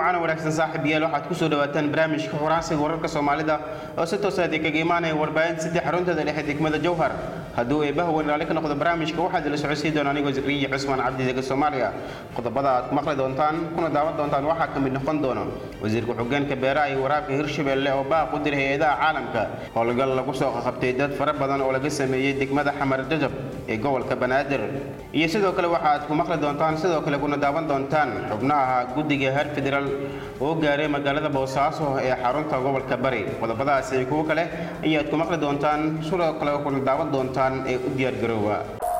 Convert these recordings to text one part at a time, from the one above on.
wacan wanaagsan saaxiib yaal waxaad kusoo dhawaataan barnaamijka horaansiga wararka soomaalida oo si toosa kaga imaanaya warbaahin saddex xaruntada dhexe degmada jowhar hadduu eebaha weyn raalli ka noqdo barnaamijka waxaad ila socodsiin doona anigoo zikriya cusmaan cabdi dega soomaaliya qodobada aad ku maqli doontaan kuna daawan doontaan waxaa ka mid noqon doona wasiirka xogeenka beeraha iyo waraabka hirshabelle oo baaq u diray hay-adaha caalamka howlgal lagu soo qabtay dad fara badan oo laga sameeyey degmada xamar jajab ee gobolka banaadir iyo sidoo kale waxaad ku maqli doontaan sidoo kale kuna daawan doontaan xubnaha guddiga heer federaal oo gaaray magaalada boosaaso ee xarunta gobolka bari qodobadaas iyo kuwo kale ayaad ku maqli doontaan sidoo kale kuna daawan doontaan ee u diyaargaroowa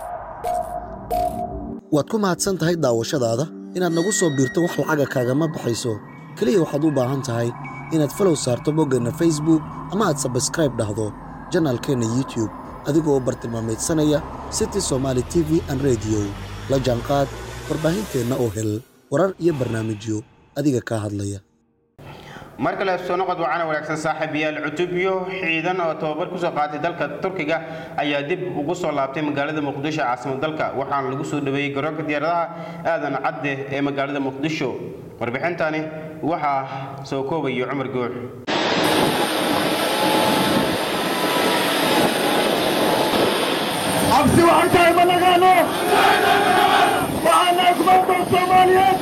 waad ku mahadsan tahay daawashadaada inaad nagu soo biirto wax lacaga kaagama baxayso keliya waxaad u baahan tahay inaad falow saarto boggeenna facebook ama aad sabskraib dhahdo janaalkeenna youtube adigoo bartilmaameedsanaya city somaali t v an rediyo la jaanqaad warbaahinteenna oo hel warar iyo barnaamijyo adiga kaa hadlaya mar kale soo noqod wacana wanaagsan saaxiibayaal cutubyo ciidan oo tababar kusoo qaatay dalka turkiga ayaa dib ugu soo laabtay magaalada muqdisho caasimad dalka waxaana lagu soo dhaweeyey garoonka diyaaradaha aadan cadde ee magaalada muqdisho warbixintani waxaa soo koobaya cumar guux cabsi waxay tahay ma naqaano waxaana kumaandoon soomaaliyeed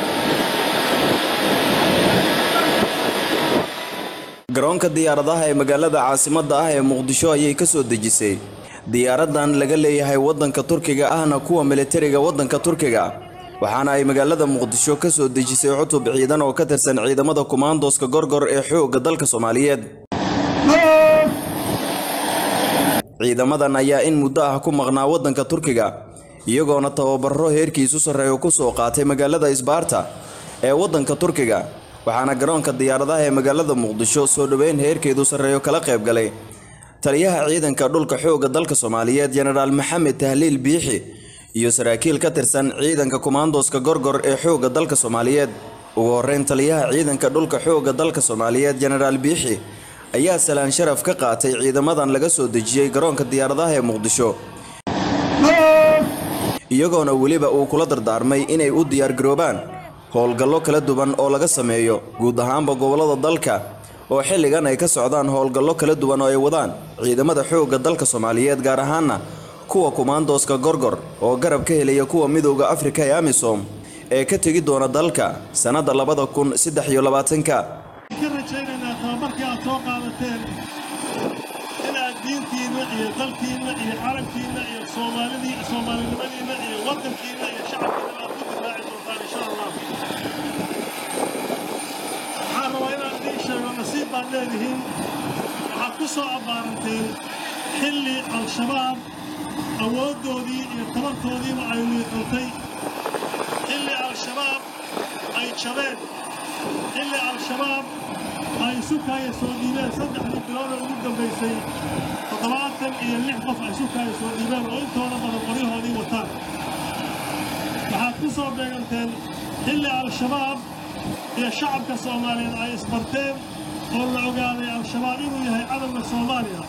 garoonka diyaaradaha ee magaalada caasimadda ah ee muqdisho ayay ka soo dejisay diyaaradan laga leeyahay waddanka turkiga ahna kuwa militariga waddanka turkiga waxaana ay magaalada muqdisho ka soo dejisay cutub ciidan oo ka tirsan ciidamada kumaandooska gorgor ee xoogga dalka soomaaliyeed ciidamadan ayaa in muddo ah ku maqnaa waddanka turkiga iyagoona tababaro heerkiisu sarreeyo ku soo qaatay magaalada isbaarta ee waddanka turkiga waxaana garoonka diyaaradaha ee magaalada muqdisho soo dhoweyn heerkeedu sarreeyo kala qayb galay taliyaha ciidanka dhulka xoogga dalka soomaaliyeed jenaraal maxamed tahliil biixi iyo saraakiil ka tirsan ciidanka kumaandooska gorgor ee xoogga dalka soomaaliyeed ugu horreyn taliyaha ciidanka dhulka xoogga dalka soomaaliyeed jenaraal biixi ayaa salaan sharaf ka qaatay ciidamadan laga soo dejiyey garoonka diyaaradaha ee muqdisho iyagoona weliba uu kula dardaarmay inay u diyaargaroobaan howlgallo kala duwan oo laga sameeyo guud ahaanba gobollada dalka oo xilligan ay ka socdaan howlgallo kala duwan oo ay wadaan ciidamada xoogga dalka soomaaliyeed gaar ahaana kuwa kumaandooska gorgor oo garab ka helaya kuwa midowda afrika ee amisom ee ka tegi doona dalka sannadda labada kun saddex iyo labaatanka ka rajaynaynaa tababarkii aad soo qaadateen inaad diintiinna iyo dalkiinna iyo carabkiinna iyo soomaalidii soomaalinimadiinna iyo waddankiinna iyo shacabkiinna aad ku difaaci doontaan insha allah waxaan rabaa inaan idiin sheego nasiib baad leedihiin waxaad ku soo abbaaranteen xilli al-shabaab awooddoodii iyo tabartoodiiba ay liiqantay xilli al-shabaab ay jabeen xilli al-shabaab ay sukaaya soo dhiibeen saddexdii bilooda ugu dambaysay toddobaatan iyo lix qof ay sukaaya soo dhiibeen oo intooda badan qoryahoodii wataan waxaad ku soo beeganteen xilli al-shabaab iyo shacabka soomaaliyeed ay isbarteen oo la ogaaday al-shabaab inuu yahay cadowga soomaaliya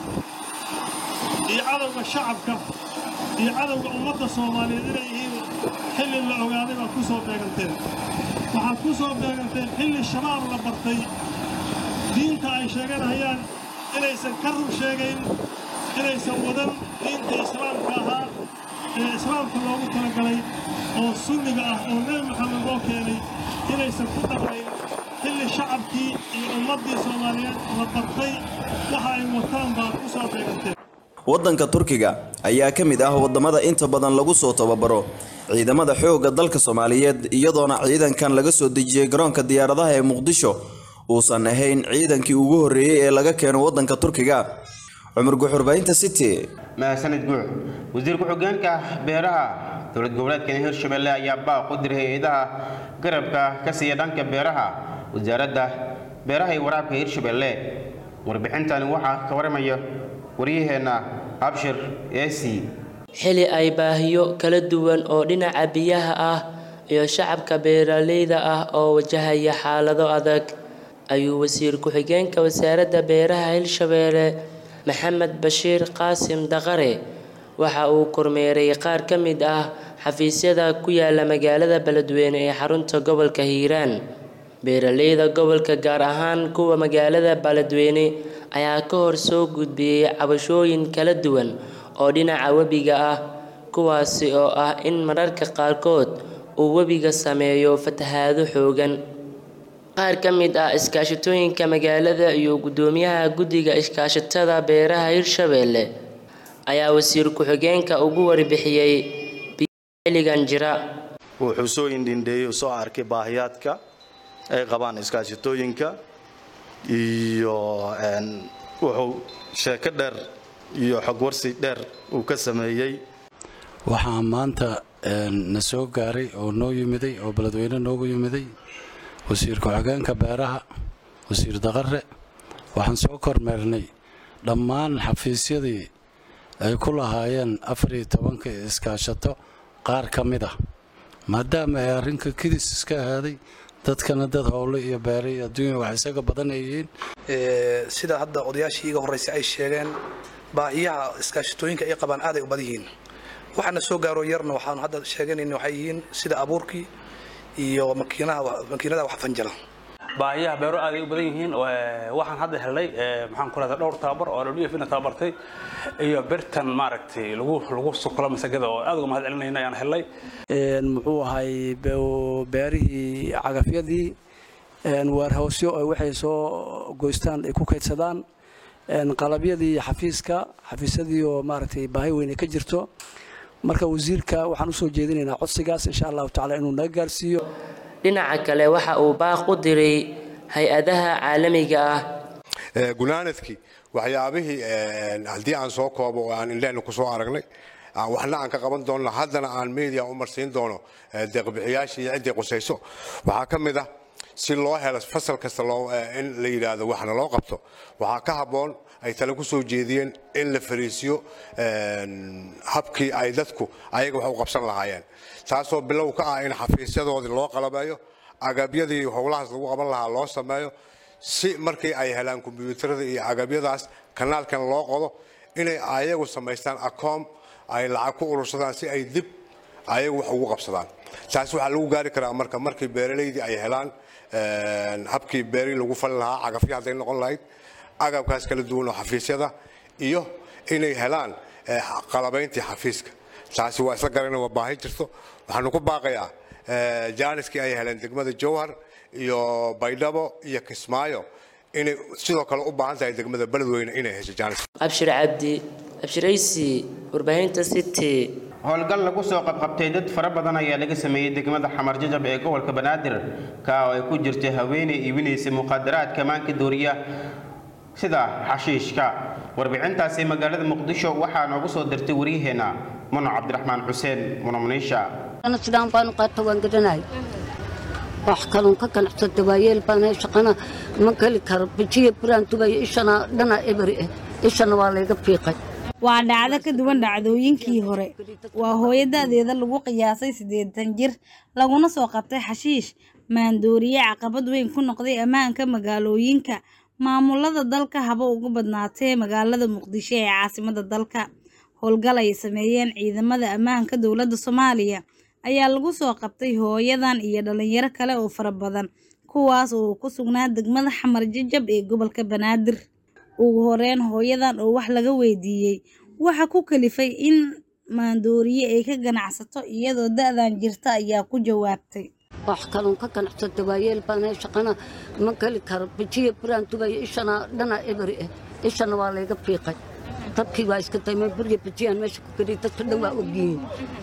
iyo cadowga shacabka iyo cadowga ummadda soomaaliyeed inay yihiin xilli la ogaaday baad ku soo beeganteen waxaad ku soo beeganteen xilli shabaab la bartay diinta ay sheeganayaan inaysan ka rur sheegayn inaysan wadan diinta islaamka ahaa ee islaamka loogu talagalay oo sunniga ah oo nebi maxamed loo keenay inaysan ku dhaqnayn xilli shacabkii iyo ummaddii soomaaliyeed la bartay waxa ay wataan baad ku soo beeganteen waddanka turkiga ayaa ka mid ah waddamada inta badan lagu soo tababaro ciidamada xoogga dalka soomaaliyeed iyadoona ciidankan laga soo dejiyey garoonka diyaaradaha ee muqdisho uusan ahayn ciidankii ugu horreeyey ee laga keeno waddanka turkiga cumar guxurbaynta city mahadsanid guux wasiir ku-xigeenka beeraha dowlad goboleedkan hirshabelle ayaa baaq u diray hay-adaha garabka ka siiya dhanka beeraha wasaaradda beeraha iyo waraabka hirshabelle warbixintani waxaa ka waramaya waryaheenna abshir esi xili ay baahiyo kala duwan oo dhinaca biyaha ah iyo shacabka beeraleyda ah oo wajahaya xaalado adag ayuu wasiir ku-xigeenka wasaaradda beeraha hirshabeelle maxamed bashiir qaasim daqare waxa uu kormeeray qaar ka mid ah xafiisyada ku yaala magaalada beledweyne ee xarunta gobolka hiiraan beeraleyda gobolka gaar ahaan kuwa magaalada Beledweyne ayaa ka hor soo gudbiyey cabashooyin kala duwan oo dhinaca webiga ah kuwaasi oo ah in mararka qaarkood uu webiga sameeyo fatahaado xooggan qaar ka mid ah iskaashatooyinka magaalada iyo gudoomiyaha guddiga iskaashatada beeraha Hirshabelle ayaa wasiir ku-xigeenka ugu warbixiyey xilligan jira wuxuu soo indhindheeyey soo arkay baahiyaadka ay qabaan iskaashatooyinka iyo wuxuu sheeko dheer iyo xogwarsi dheer uu ka sameeyey waxaa maanta na soo gaaray oo noo yimiday oo beledweyne noogu yimiday wasiir ku-xigeenka beeraha wasiir daqare waxaan soo kormeernay dhammaan xafiisyadii ay ku lahaayeen afariyo tobanka iskaashato qaar ka mid ah maadaama ay arrinka kidis iska ahaaday dadkana dad howle iyo beere iyo adduunya wax isaga badan ay yihiin sida hadda odayaashii iga horreysay ay sheegeen baahiyaha iskaashatooyinka ay qabaan aaday u badan yihiin waxaana soo gaaro yarna waxaanu hadda sheeganayna waxay yihiin sida abuurkii iyo makiinadaha wax fanjala baahiyaha beero aaday u badan yihiin waxaan hadda helnay maxaan ku rahdaa dhowr tababar oo WF na tababartay iyo birtan maaragtay lagu lagu sukula masagada oo aad uga mahad celinayna ayaan helnay muxuu ahay beerihii cagafyadii waarhawsyo ay waxay soo goystaan ay ku kaydsadaan qalabyadii xafiiska xafiisyadii oo maaragtay baahi weyn ay ka jirto marka wasiirka waxaan usoo jeedinaynaa codsigaas insha allahu tacala inuu naga gaarsiiyo dhinaca kale waxa uu baaq u diray hay-adaha caalamiga ah gunaanadkii waxyaabihii haddii aan soo koobo oo aan indhehna ku soo aragnay waxna aan ka qaban doonno haddana aan media u marsiin doono deeqbixiyaashii iyo ciddii qusayso waxaa ka mid ah si loo helo fasal kasta in la yidhaahdo waxna loo qabto waxaa ka habboon ay tale ku soo jeediyeen in la fariisiyo habkii ay dadku ayaga wax u qabsan lahaayeen taasoo bilow ka ah in xafiisyadoodii loo qalabeeyo agabyadii howlahaas lagu qaban lahaa loo sameeyo si markii ay helaan kombiyuutarada iyo agabyadaas kanaalkan loo qodo inay ayagu samaystaan akoom ay lacag ku urursadaan si ay dib ayagu wax ugu qabsadaan taas waxaa lagu gaari karaa marka markii beeralaydii ay helaan habkii beerii lagu fali lahaa cagafyo hadday noqon lahayd agabkaas kala duwan oo xafiisyada iyo inay helaan qalabayntii xafiiska taasi waa isla garana waa baahi jirto waxaanu ku baaqayaa jaaniskii ay heleen degmada jowhar iyo baydhabo iyo kismaayo inay sidoo kale u baahan tahay degmada beledweyne inay hesho jaanis abshir cabdi abshiraysi warbaahinta city howlgal lagu soo qabqabtay dad fara badan ayaa laga sameeyey degmada xamar jajab ee gobolka banaadir ka oo ay ku jirtay haweeney iibinaysa muqaadaraadka maanka dooriya sida xashiishka warbixintaasi magaalada muqdisho waxaa noogu soo dirtay waryaheena muno cabdiraxmaan xuseen muno muniisha sidaan baanu qaata waan gadanahay wax kalun ka ganacsada waayeel baan shaqana ma geli karo bijiya buraan dubaya ishana dhana eberi ah ishana waa layga fiiqay waa dhacdo ka duwan dhacdooyinkii hore waa hooyo da'deeda lagu qiyaasay siddeetan jir laguna soo qabtay xashiish maandooriye caqabad weyn ku noqday ammaanka magaalooyinka maamulada dalka haba ugu badnaatee magaalada muqdisho ee caasimada dalka howlgal ay sameeyeen ciidamada ammaanka dowladda soomaaliya ayaa lagu soo qabtay hooyadan iyo dhalinyaro kale oo fara badan kuwaas oo ku sugnaa degmada xamar jajab ee gobolka banaadir ugu horeyn hooyadan oo wax laga weydiiyey waxa ku kalifay in maandooriye ay ka ganacsato iyadoo da-dan jirta ayaa ku jawaabtay wax kalun ka ganacsada waayeel baan shaqana ma geli karo bijiya buraan dubaya ishana dhana eberi ah ishana waa layga fiiqay dadkii waa iska daymay burya bijiyaan meesha ku geliy dadka dhan waa ogyihiin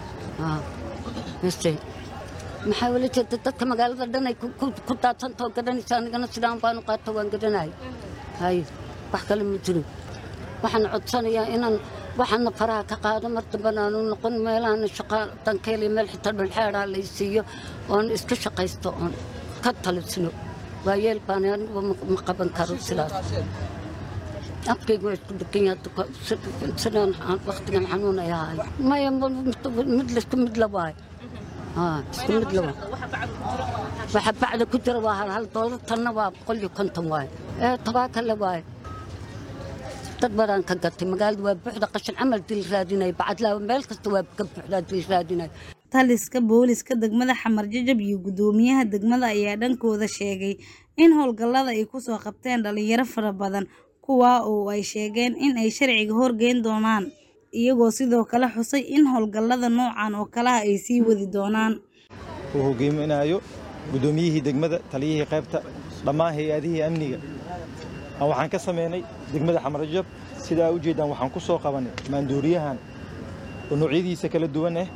mase maxaa wala jeeda dadka magaalada dhan ay ku daadsantao gadhanaysa anigana sidaan baanu qaato waan gadhanahay hay wax kale ma jiro waxaan codsanayaa inaan waxaana faraha ka qaado mar dambana aanu noqon meelahan shaqa dankeel iyo meel xitaa dhulxeedhaa lay siiyo oon iska shaqaysto oon ka talisno waayeel baan anigu ma qaban karo sidaas afkaygu waa isku degan yahay sidaan waktigan xanuun ay ahay maya mid laisku mid la waayo isku mid la waayo waxa bacda ku jira waa hal hal doolar tanna waa boqol iyo konton waayo ee tobaaka la waayo dad badaan ka gatay magaalada waa buuxda qashin camal dil raadinay bacadlaa meel kasta waa ka buuxdaa dil raadinay taliska booliska degmada xamar jajab iyo gudoomiyaha degmada ayaa dhankooda sheegay in howlgallada ay kusoo qabteen dhalinyaro fara badan kuwaa oo ay sheegeen in ay sharciga horgeyn doonaan iyagoo sidoo kale xusay in howlgallada noocan oo kalaha ay sii wadi doonaan uu hogeyminayo guddoomiyihii degmada taliyihii qaybta dhammaan hay-adihii amniga waxaan ka sameynay degmada xamarjab sidaa ujeeddaan waxaan ku soo qabanay maandooriyahan oo noocyadiisa kala duwan ah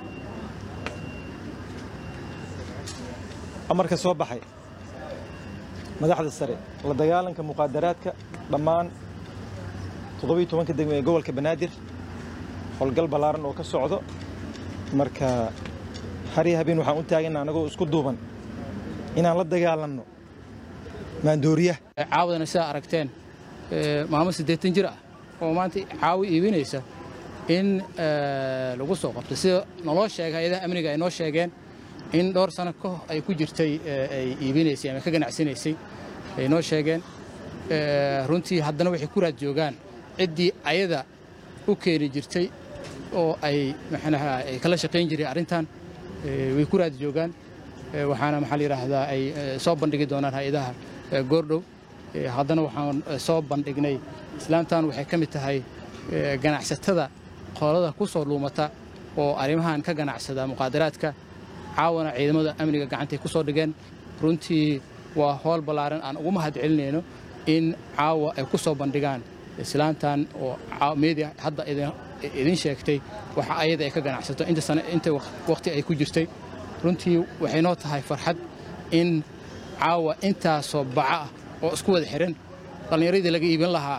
amarka soo baxay madaxda sare la dagaalanka muqaadaraadka dhammaan toddobiyo tobanka degmo ee gobolka banaadir howlgal ballaaran oo ka socdo marka har iyo habeen waxaan u taagana anagoo isku duuban inaan la dagaalanno maandooriyaha caawadana sidaa aragteen maamo siddeetan jir ah oo maanta caawi iibinaysa in lagu soo qabto sida naloo sheegay hay-adaha amniga ay noo sheegeen in dhowr sano ka hor ay ku jirtay ay iibinaysay ama ka ganacsanaysay ay noo sheegeen runtii haddana waxay ku raad joogaan ciddii ayada u keeni jirtay oo ay maxnaha ay kala shaqayn jireen arrintan way ku raad joogaan waxaana maxaa la yidhaahdaa ay soo bandhigi doonaan hay-adaha goordhow haddana waxaan soo bandhignay islaamtan waxay ka mid tahay ganacsatada qolada ku soo luumata oo arrimahan ka ganacsada muqaadaraadka caawana ciidamada amniga gacantay ku soo dhigeen runtii waa howl ballaaran aan ugu mahad celinayno in caawa ay ku soo bandhigaan islaamtan oo media hadda idin sheegtay waxa ayada ay ka ganacsato inta sane inta waqti ay ku jirtay runtii waxay noo tahay farxad in caawa intaasoo baca ah oo isku wada xihan dhallinyaradii laga iibin lahaa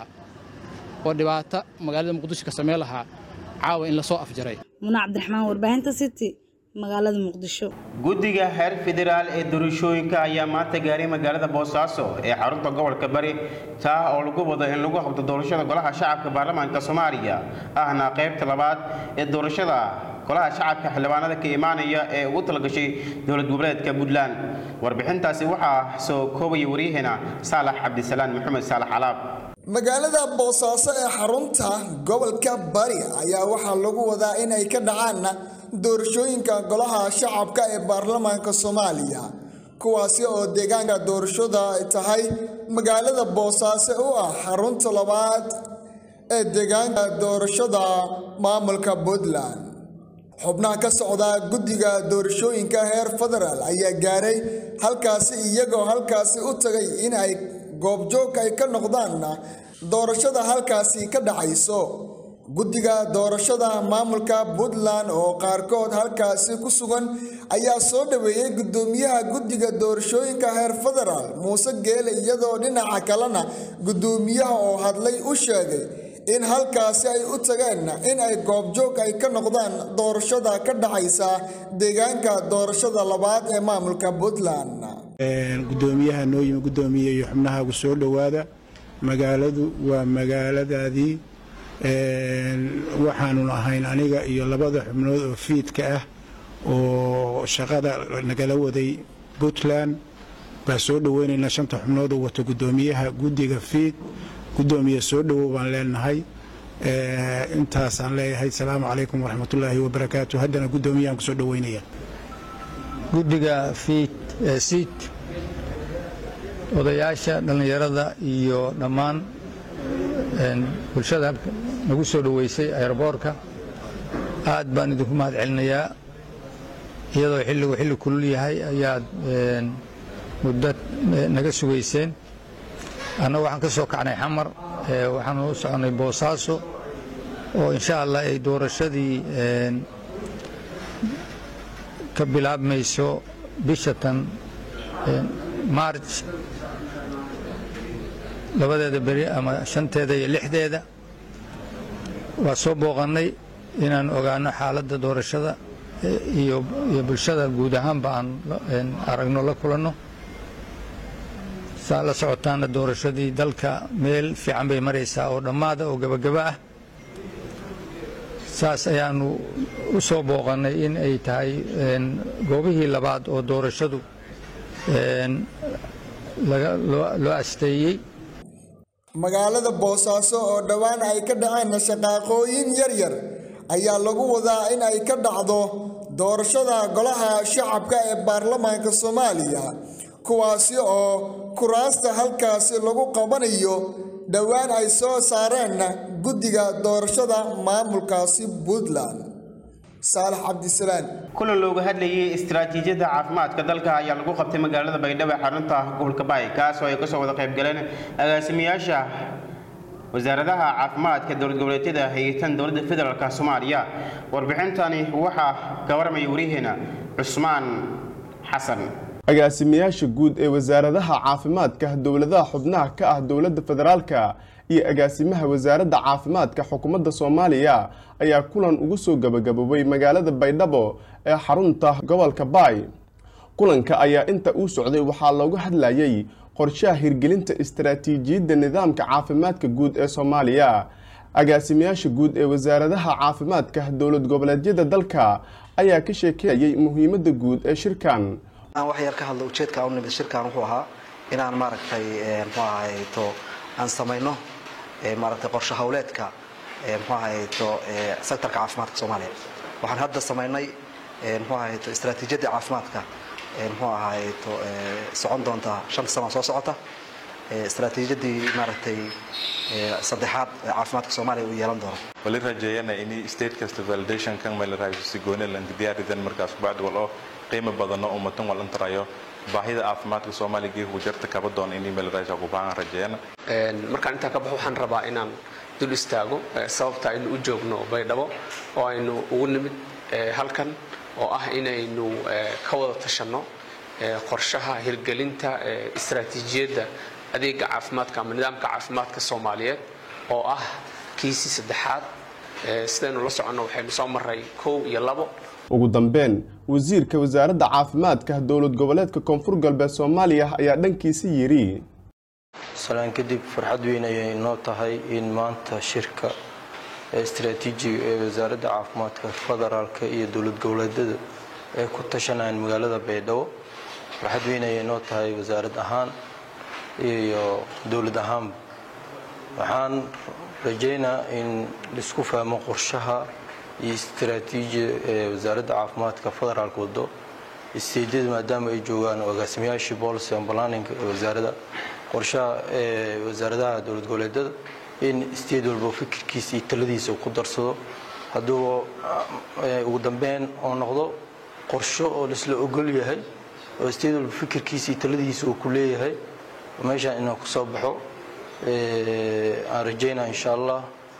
oo dhibaato magaalada muqdisho ka samayn lahaa caawa in lasoo afjaray muna cabdiraxmaan warbaahinta city magaalada muqdisho guddiga heer federaal ee doorashooyinka ayaa maanta gaaray magaalada boosaaso ee xarunta gobolka bari taa oo lagu wado in lagu qabto doorashada golaha shacabka baarlamaanka soomaaliya ahna qaybta labaad ee doorashada golaha shacabka xildhibaanada ka imaanaya ee ugu talagashay dowlad goboleedka puntland warbixintaasi waxaa soo koobaya waryaheena saalax cabdisalaan maxamed saalax calaab magaalada boosaaso ee xarunta gobolka bari ayaa waxaa lagu wadaa in ay ka dhacaan doorashooyinka golaha shacabka ee baarlamaanka soomaaliya kuwaasi oo deegaanka doorashada ay tahay magaalada boosaaso u ah xarunta labaad ee deegaanka doorashada maamulka puntland xubnaha ka socda guddiga doorashooyinka heer federaal ayaa gaaray halkaasi iyagoo halkaasi u tagay in ay goobjoog ay ka noqdaan doorashada halkaasi ka dhacayso guddiga doorashada maamulka puntland oo qaarkood halkaasi ku sugan ayaa soo dhaweeyey guddoomiyaha guddiga doorashooyinka heer federaal muuse geele iyadoo dhinaca kalena guddoomiyaha oo hadlay u sheegay in halkaasi ay u tageen in ay goobjoog ay ka noqdaan doorashada ka dhacaysa deegaanka doorashada labaad ee maamulka puntland gudoomiyaha noo yimi gudoomiye iyo xubnahaagu soo dhowaada magaaladu waa magaaladaadii waxaanu ahayn aniga iyo labada xubnood oo fiidka ah oo shaqada nagala waday puntland baa soo dhoweynaynaa shanta xubnood oo wato gudoomiyaha guddiga fiid gudoomiye soo dhowow baan leenahay intaasaan leeyahay asalaamu calaykum waraxmatullaahi wabarakaatu haddana guddoomiyahan kusoo dhoweynaya guddiga fiid siid odayaasha dhallinyarada iyo dhammaan bulshada nagu soo dhoweysay aeroboorka aad baan idinku mahad celinayaa iyadoo xilligu xilli kulul yahay ayaad muddo naga sugayseen annagu waxaan ka soo kacnay xamar waxaanu u soconnay boosaaso oo insha allah ay doorashadii ka bilaabmayso bisha tan maarj labadeeda beri ama shanteeda iyo lixdeeda waa soo booqannay inaan ogaano xaaladda doorashada iyo bulshada guud ahaanba aan aragno la kulanno saa la socotaana doorashadii dalka meel fiican bay maraysaa oo dhammaada oo gebagaba ah saas ayaanu u soo booqannay in ay tahay goobihii labaad oo doorashadu loo asteeyey magaalada boosaaso oo dhowaan ay ka dhaceen shaqaaqooyin yaryar ayaa lagu wadaa in ay ka dhacdo doorashada golaha shacabka ee baarlamaanka soomaaliya kuwaasi oo kuraasta halkaasi lagu qabanayo dhowaan ay soo saareen guddiga doorashada maamulkaasi puntland saalax cabdisalaan kulan looga hadlayay istiraatiijiyadda caafimaadka dalka ayaa lagu qabtay magaalada baydhabo ee xarunta gobolka baay kaas oo ay kasoo wada qayb galeen agaasimayaasha wasaaradaha caafimaadka dowlad goboleedyada hayatan dowladda federaalk soomaaliya warbixintani waxaa ka warmaya wariyaheena cusmaan xasan agaasimayaasha guud ee wasaaradaha caafimaadka dowladaha xubnaha ka ah dowladda federaalka iyo agaasimaha wasaaradda caafimaadka xukuumadda soomaaliya ayaa kulan ugu soo gabagaboobay magaalada baydhabo ee xarunta gobolka baay kulanka ayaa inta uu socday waxaa loogu hadlayay qorshaha hirgelinta istaraatiijiyadda nidaamka caafimaadka guud ee soomaaliya agaasimayaasha guud ee wasaaradaha caafimaadka dowlad goboleedyada dalka ayaa ka sheekeeyay muhiimadda guud ee shirkan aan wax yar ka hadlo ujeedka u nimid shirkan wuxuu ahaa inaan maaragtay muxuu ahayto aan samayno maaragtay qorshe hawleedka muxuu ahayto sektorka caafimaadka soomaaliya waxaan hadda samaynay muxuu ahayto istaraatiijiyadda caafimaadka muxuu ahayto socon doonta shanta sano soo socota istaraatiijiyadii maaragtay saddexaad ee caafimaadka soomaaliya uu yeelan doono wali rajeeyana in state kasta validation kan meel raayso gooni lan diyaaridan markaas bacd wal oo qiimo badan oo ummatan wal intarayo baahida caafimaadka Soomaaliga iyo jarta kaba doon in meel raayso ku baahan rajeeyana markaan intaa ka baxo waxaan rabaa inaan dul istaago sababta aynu u joogno baydhabo oo aynu ugu nimid halkan oo ah inaynu ka wada tashanno qorshaha hirgelinta istaraatiijiyadda adeega caafimaadka ama nidaamka caafimaadka soomaaliyeed oo ah kiisii saddexaad sidaynu la soconno waxaynu soo maray kow iyo labo ugu dambeyn wasiirka wasaaradda caafimaadka dowlad goboleedka koonfur galbeed soomaaliya ayaa dhankiisa yidhi salaan kadib farxad weyn ayay inoo tahay in maanta shirka istaraatiijiga ee wasaaradda caafimaadka federaalka iyo dowlad goboleedyada ay ku tashanayaan magaalada baydhabo farxad weyn ayay inoo tahay wasaarad ahaan iyo dowlad ahaanba waxaan rajaynaa in laisku fahmo qorshaha iyo istaraatiijiya ee wasaaradda caafimaadka federaalka wado isteedyada maadaama ay joogaan agaasimayaashii policy and planning ee wasaaradda qorshaha ee wasaaradaha dowlad goboleedyada in isteed walba fikirkiisa iyo taladiisa uu ku darsado hadduu ugu dambeyn oo noqdo qorsho oo laisla ogol yahay oo isteed walba fikirkiisa iyo taladiisa uu ku leeyahay meeshaan inuu ku soo baxo aan rajaynaa insha allah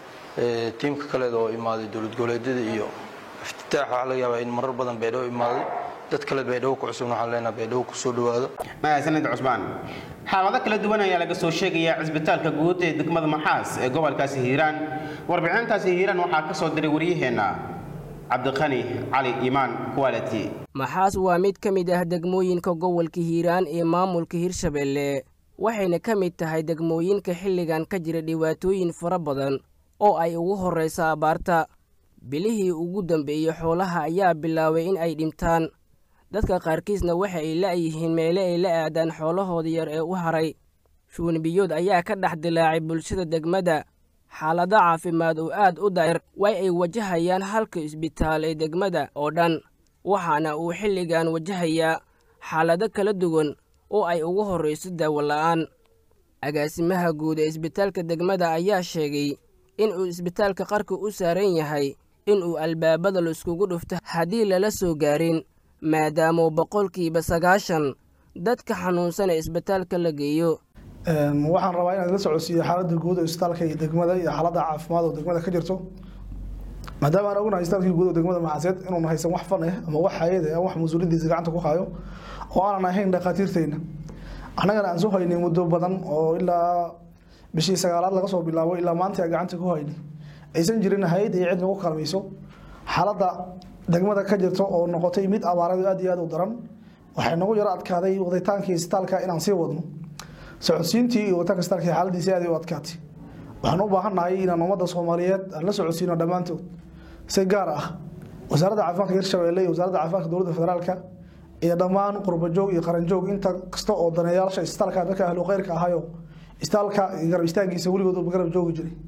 tiimka kaleeda oo imaaday dowlad goboleedyada iyo iftitaax waxaa laga yaabaa in marar badan baydhabo imaaday dad kale baydhabo ku cusubna waxaan leenahay baydhabo kusoo dhawaado mahadsanid cusmaan xaalado kala duwan ayaa laga soo sheegayaa cisbitaalka guud ee degmada maxaas ee gobolkaasi hiiraan warbixintaasi hiiraan waxaa ka soo diray waryaheena cabdiqani cali imaan quality maxaas waa mid ka mid ah degmooyinka gobolka hiiraan ee maamulka hirshabeelle waxayna ka mid tahay degmooyinka xilligan ka jira dhibaatooyin fara badan oo ay ugu horraysa abaarta bilihii ugu dambeeyey xoolaha ayaa bilaabay in ay dhintaan dadka qaarkiisna waxa ay la'yihiin meele ay la aadaan xoolahooda yar ee u haray shuunbiyood ayaa ka dhex dilaacay bulshada degmada xaalado caafimaad oo aad u daa'ir way ay wajahayaan halka isbitaal ee degmada oo dhan waxaana uu xilligan wajahayaa xaalado kala duwan oo ay ugu horrayso daawo la'aan agaasimaha guud ee isbitaalka degmada ayaa sheegay in uu isbitaalka qarka u saaran yahay in uu albaabada laiskugu dhufto haddii lala soo gaarin maadaama boqolkiiba sagaashan dadka xanuunsan ee isbitaalka la geeyo waxaan rabaa inaad la socodsiiyo xaaladda guud oo isbitaalka iyo degmada iyo xaaladda caafimaad oo degmada ka jirto maadaama aan ognahay isbitaalkii guud oo degmada maxaaseed inuun haysan wax fan ah ama wax hayad ah wax mas-uuliyaddiisa gacanta ku hayo oo aanan ahayn dhakhaatiirteyna annagana aan soo haynay muddo badan oo ilaa bishii sagaalaad laga soo bilaabo ilaa maanta aan gacanta ku haynay aysan jirin hay-ad iyo cid nagu kalmayso xaaladda degmada ka jirta oo noqotay mid abaaradu aad iyo aad u daran waxay nagu yaro adkaaday waditaankii isbitaalka inaan sii wadno socodsiintii iyo waditaanka isbitaalka xaaladiisi aad u adkaatay waxaan u baahannahay inaan ummadda soomaaliyeed aan la socodsiino dhammaantood si gaar ah wasaaradda caafimaadka hirshabeelle iyo wasaaradda caafimaadka dowladda federaalka iyo dhammaan qurbajoog iyo qaranjoog inta kasta oo daneeyaasha isbitaalka dadka ahlu khayrka ahayo isbitaalka garab istaagiisa weligood uba garab joogi jiray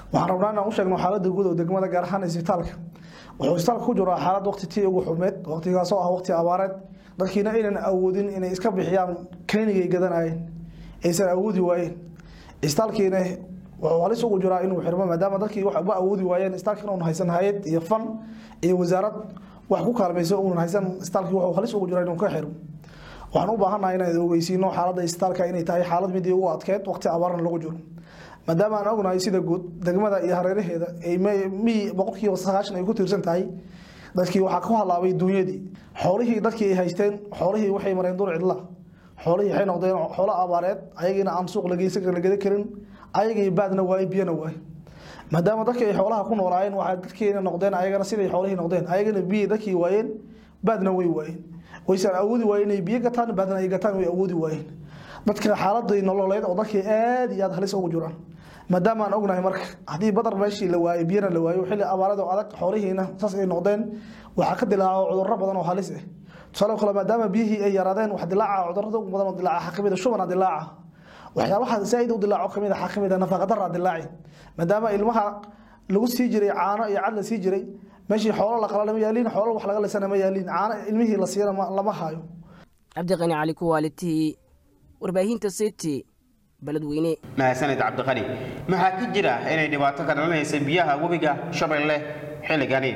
waxaan rabnaa inaan u sheegno xaaladda guud oo degmada gaar ahaan isbitaalka wuxuu isbitaalka ku jiraa xaalad waqti tii ugu xumeed waqtigaasoo ah waqti abaareed dadkiina aynan awoodin inay iska bixiyaan klinigay gadanayeen aysan awoodi waayeen isbitaalkiina wuxuu halis ugu jiraa inuu xirmo maadaama dadkii wax uba awoodi waayeen isbitaalkiina uun haysan hayad iyo fan iyo wasaarad wax ku kaalmayso uunan haysan isbitaalkii wuxuu halis ugu jiraa inuu ka xirmo waxaan u baahannahay inaan ogeysiino xaaladda isbitaalka inay tahay xaalad midii ugu adkeed waqti abaarna lagu jiro maadaama aan ognahay sida guud degmada iyo hareeraheeda ay miyi boqolkiiba sagaashan ay ku tiirsan tahay dadkii waxaa ku halaabay duunyadii xoolihii dadkii ay haysteen xoolihii waxay mareen dur cidla xoolihii waxay noqdeen xoolo abaareed ayagiina aan suuq lageysan la geda karin ayagii baadna waaye biyana waaye maadaama dadkii ay xoolaha ku noolaayeen waxay dadkiina noqdeen ayagana siday xoolihii noqdeen ayagana biyi dadkii waayeen baadna way waayeen waysan awoodi waayeen inay biyo gataan baadna ay gataan way awoodi waayeen dadka xaaladii nololeed oo dadkii aad iyo aad halis ugu jiraan maadaama aan ognahay marka haddii badar meeshii la waayo biyana la waayo xilli abaarada oo adag xoolihiina saas ay noqdeen waxaa ka dilaaco cudurro badan oo halis ah tusaale kale maadaama biyihii ay yaraadeen wax dilaaca cudurrada ugu badan oo dilaaca waxaa kamid a shubana dilaaca waxyaabaha zaaid u dilaaco kamid a waxaa kamid a nafaqadara dilaaci maadaama ilmaha lagu sii jiray caano iyo cad la sii jiray meeshii xoolo la qala lama yaaliin xoolo wax laga lisana ma yaaliin caano ilmihii la siiyana lama hayo cabdiqani cali kuwaalitii warbaahinta city beledweyne mahadsanid cabdiqani maxaa ka jira inay dhibaato ka dhalanaysa biyaha webiga shabeelle xilligani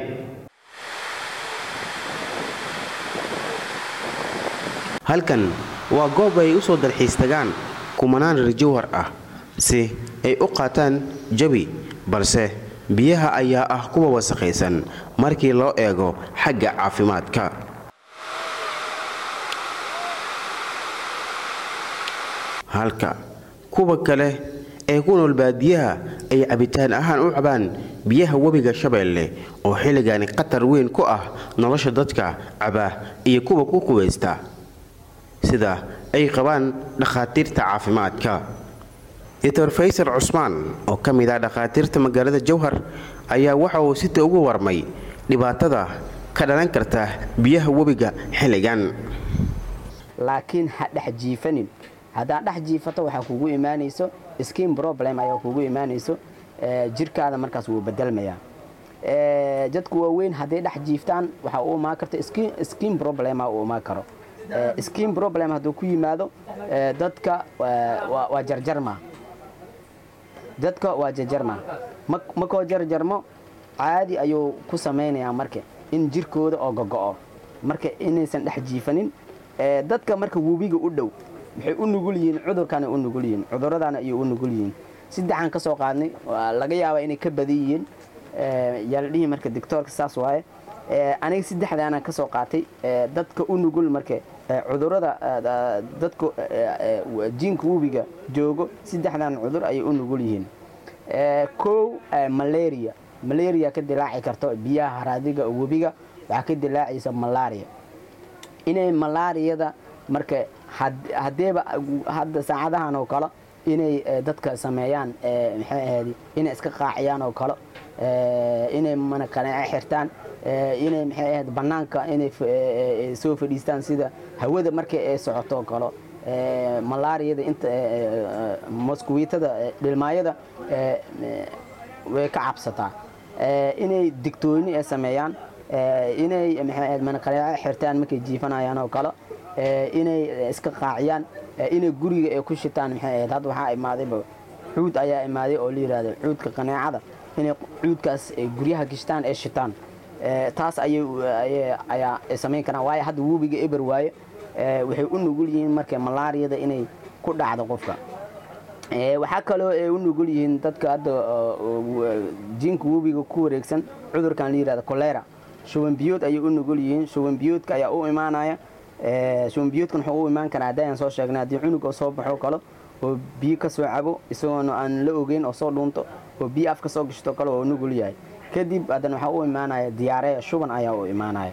halkan waa goob ay u soo dalxiis tagaan kumanaan reer jawhar ah si ay u qaataan jabi balse biyaha ayaa ah kuwa wasakhaysan markii loo eego xagga caafimaadka halka kuwa kale ee ku nool baadiyaha ay cabitaan ahaan u cabaan biyaha webiga shabeelle oo xilligani khatar weyn ku ah nolosha dadka caba iyo kuwa ku qubaysta sida ay qabaan dhakhaatiirta caafimaadka doctor faysal cusmaan oo ka mid ah dhakhaatiirta magaalada jowhar ayaa waxa uu sita ugu warmay dhibaatada ka dhalan karta biyaha webiga xilligan laakiin ha dhex jiifanin haddaad dhex jiifato waxaa kugu imaanayso skin problem ayaa kugu imaanayso jirkaada markaas wuu bedelmayaa jadku waaweyn hadday dhex jiiftaan waxaa u imaan karta skin problema uu imaan karo skin problem hadduu ku yimaado dadka waa jarjarma dadka waa jarjarma makoo jarjarmo caadi ayuu ku samaynayaa marka in jirkooda oo gogo'o marka inaysan dhex jiifanin dadka marka webiga u dhow waxay u nugul yihiin cudurkana u nugul yihiin cudurradana ayay u nugul yihiin saddexaan ka soo qaadnay laga yaabaa inay ka badan yihiin yaa la dhihi marka doctoorka saas waaye aniga saddexdaana ka soo qaatay dadka u nugul marka cudurrada dadka jiinka webiga joogo saddexdan cudur ayay u nugul yihiin kow malaria malaria ka dilaaci karto biyaha haraadiga webiga waxaa ka dilaacaysa malaria inay malaariyada marka haddeeba hadda saacadahan oo kale inay dadka sameeyaan maxay ahayd inay iska qaaciyaan oo kale inay mana kaneece xirtaan inay maxay ahayd bannaanka inay soo fadhiistaan sida hawada markay ay socoto oo kale malaariyada inta moskuwiitada dhilmaayada way ka cabsataa inay digtooni ay sameeyaan inay maxay ahayd mana kaneece xirtaan markay jiifanayaan oo kale inay iska qaaciyaan inay guriga ay ku shitaan maxay ahayd hadda waxaa imaadayba cuud ayaa imaaday oo la yidhahdo cuudka qaneecada inay cuudkaas guryaha gishtaan ay shitaan taas ayaa ay samayn karaan waayo hadda webiga eber waaye waxay u nugul yihiin marka malaariyada inay ku dhacdo qofka waxaa kaloo ay u nugul yihiin dadka hadda jiinka webiga ku wareegsan cudurkan la yidhahdo kolera shuban biyood ayay u nugul yihiin shuban biyoodka ayaa u imaanaya shubanbiyoodkan wuxuu u imaan karaa haddii aan soo sheegnay haddii cunug oo soo baxo kale oo biyo ka soo cabo isagoona aan la ogeyn oo soo dhuunto oo biyo af ka soo gashto kale oo nugul yahay kadib haddana waxaa u imaanaya diyaare shuban ayaa u imaanaya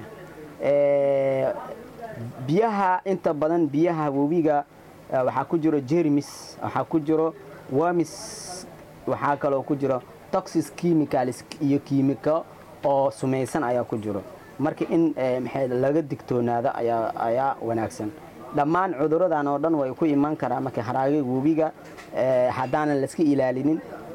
biyaha inta badan biyaha webiga waxaa ku jiro jermis waxaa ku jiro wamis waxaa kaloo ku jiro toxis chemicals iyo kiimiko oo sumaysan ayaa ku jiro marka in maxay laga digtoonaado ayaa ayaa wanaagsan dhammaan cuduradan oo dhan way ku iman karaa marka haraaga webiga haddaanan layska ilaalinin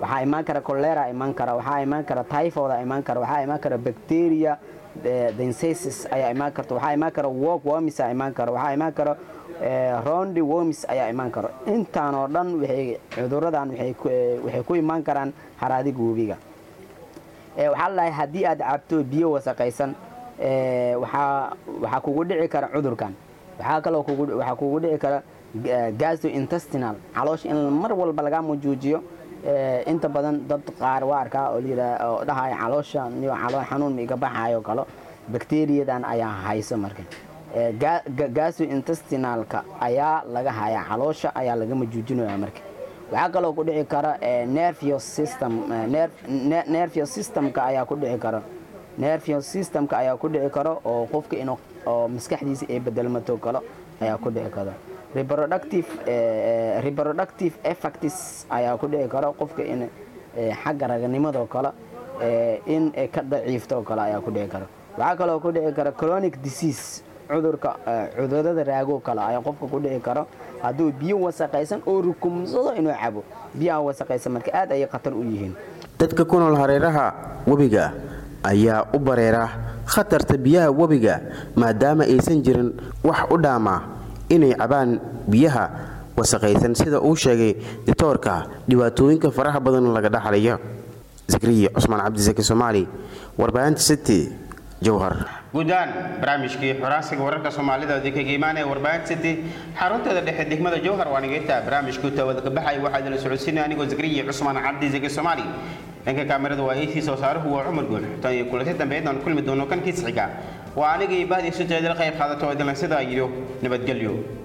waxaa imaan kara cholera imaan kara waxaa imaan kara typhoid imaan kara waxaa imaan kara bacteria densasis ayaa imaan karta waxaa imaan kara walk worms ayaa imaan kara waxaa imaan kara rondi worms ayaa imaan kara intaan oo dhan waxay cuduradan waxay ku imaan karaan haraadiga webiga waxaa ladahay haddii aad cabto biyo wasaqaysan waxaa waxaa kugu dhici kara cudurkan waxaa kaloo waxaa kugu dhici kara gastrointestinal caloosha in mar walba lagaa mujuujiyo inta badan dad qaar waa arkaa oo layidhaa oo dhahaya caloosha niyo calool xanuun ma iga baxayo kalo bakteriyadan ayaa hayso marka gastrointestinalka ayaa laga hayaa caloosha ayaa laga majuujinaya marka waxaa kaloo ku dhici kara nervous system nervous systemka ayaa ku dhici kara nervous systemka ayaa ku dhici karo oo qofka inuu oo maskaxdiisa ay bedelmato kalo ayaa ku dhici karo reproductive reproductive effects ayaa ku dhici karo qofka in xagga raganimadoo kale in ka daciifto kale ayaa ku dhici karo waxaa kaloo ku dhici kara chronic disease cudurka cudurada raago kale ayaa qofka ku dhici karo hadduu biyo wasaqaysan oo rukumsado inuu cabo biyaha wasaqaysan marka aad ayay khatar u yihiin dadka ku nool hareeraha webiga ayaa u bareera khatarta biyaha webiga maadaama aysan jirin wax u dhaama inay cabaan biyaha wasaqaysan sida uu sheegay ditoorka dhibaatooyinka faraha badan laga dhaxlayo zakriya cusmaan cabdisaki soomaali warbaahinta city jowhar guudaan barnaamijkii xuraansiga wararka soomaalida kaga imaanaya warbaahinta city xarunteeda dhexe degmada jowhar waa nigaytaa barnaamijku tawada ka baxay waxaa idila socodsiinaya anigoo zakriya cusmaan cabdisaki soomaali dhanka kaamirada waa ac soo saaruhu waa cumar guul tan iyo kulanti dambe idaan kulmi doono kan kiis xiga waa anigii bahdii sujeedala qayb qaadato oo idilan sidaa yidhi nabadgelyo